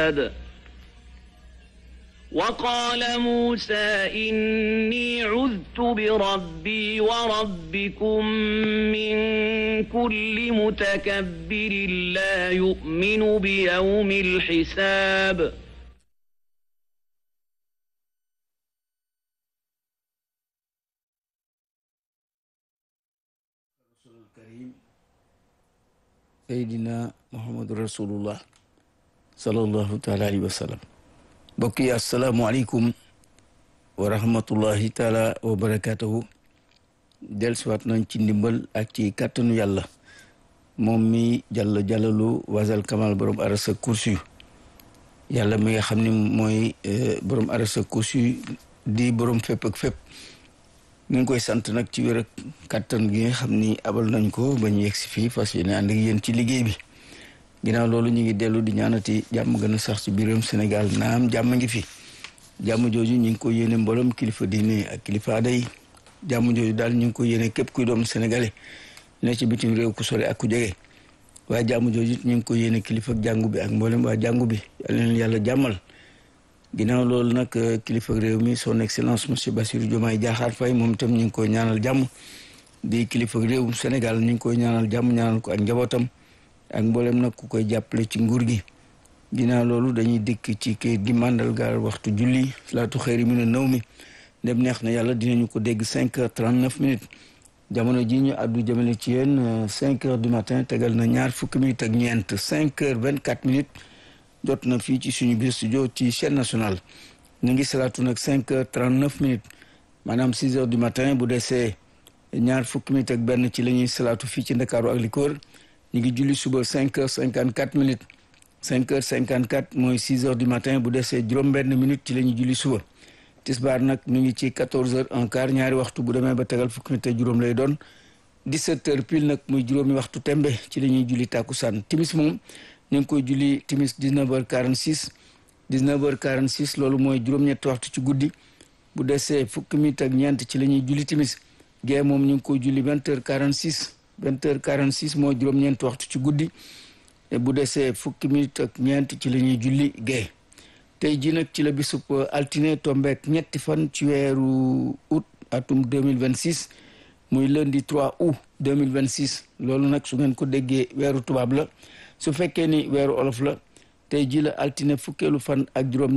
العباد وقال موسى إني عذت بربي وربكم من كل متكبر لا يؤمن بيوم الحساب Seydina Muhammadu Rasulullah sallallahu taala alayhi wa sallam mbokk yi asalaamualeykum wa rahmatullahi taala wa barakatuhu dellusiwaat nañ ci ndimbal ak ci kàttanu yàlla moom mi jàll jàllalu wasal kamal borom arasa kursi yàlla mi nga xam ne mooy borom arasa kursi di borom fépp ak fépp ñu ngi koy sant nag ci wér ak kàttan gi nga xam ni abal nañ ko ba ñu yegg si fii fas yéene ànd ak yéen ci liggéey bi ginnaaw loolu ñu ngi dellu di ñaanati jàmm gën a sax ci biiram Sénégal naam jàmm ngi fi jàmm jooju ñu ngi ko yéene mbooloom kilifa diine ak kilifa aada yi jàmm jooju daal ñu ngi ko yéene képp kuy doom sénégalais ne ci bitim réew ku sore ak ku jege waaye jàmm jooju ñu ngi ko yéene kilifa jàngu bi ak mboolem waa jàngu bi yàlla leen yàlla jàmmal ginnaaw loolu nag kilifa réew mi son excellence monsieur Bassirou Diomaye Diakhar Faye moom itam ñu ngi koy ñaanal jàmm di kilifa réewum Sénégal ñu ngi koy ñaanal jàmm ñaanal ko ak njabootam ak mboolem nag ku koy jàppale ci nguur gi ginnaaw loolu dañuy dikk ci kayit gi màndargaal waxtu julli salaatu xëyri mi ne naw mi ndem neex na yàlla dinañu ko dégg cinq heures trente neuf minutes jamono ji ñu àddu jëmale ci yéen cinq heures du matin tegal na ñaar fukki minutes ak ñeent cinq heures vingt quatre minutes jot na fii ci suñu biir studio ci chaîne nationale ñu ngi salaatu nag cinq heures trente neuf minutes maanaam six heures du matin bu desee ñaar fukki minutes ak benn ci la ñuy salaatu fii ci ndakaaru ak li ko wër ñu ngi julli suba cinq heures cinquante quatre minutes cinq heures cinquante quatre mooy six heures du matin bu desee juróom-benn minutes ci la ñuy julli suba tisbaar nag ñu ngi ci quatorze heures un quart ñaari waxtu bu demee ba tegal fukki minutes ak juróom lay doon dix-sept heures pile nag muy juróomi waxtu tembe ci la ñuy julli tàkkusaan timis moom ñu ngi koy julli timis dix-neuf heures quarante-six dix-neuf heures quarante-six loolu mooy juróom-ñetti waxtu ci guddi bu desee fukki minutes ak ñeent ci la ñuy julli timis gee moom ñu ngi koy julli vingt heures quarante-six vingt heures quarante six mooy juróom-ñeent waxtu ci guddi bu desee fukki minute ak ñeent ci la ñuy julli gee tey ji nag ci la bisub altine tombeek ñetti fan ci weeru août atum deux mille vingt six muy lundi 3 août deux mille vingt six loolu nag su ngeen ko déggee weeru tubaab la su fekkee ni weeru olof la tey ji la altine fukkeelu fan ak juróom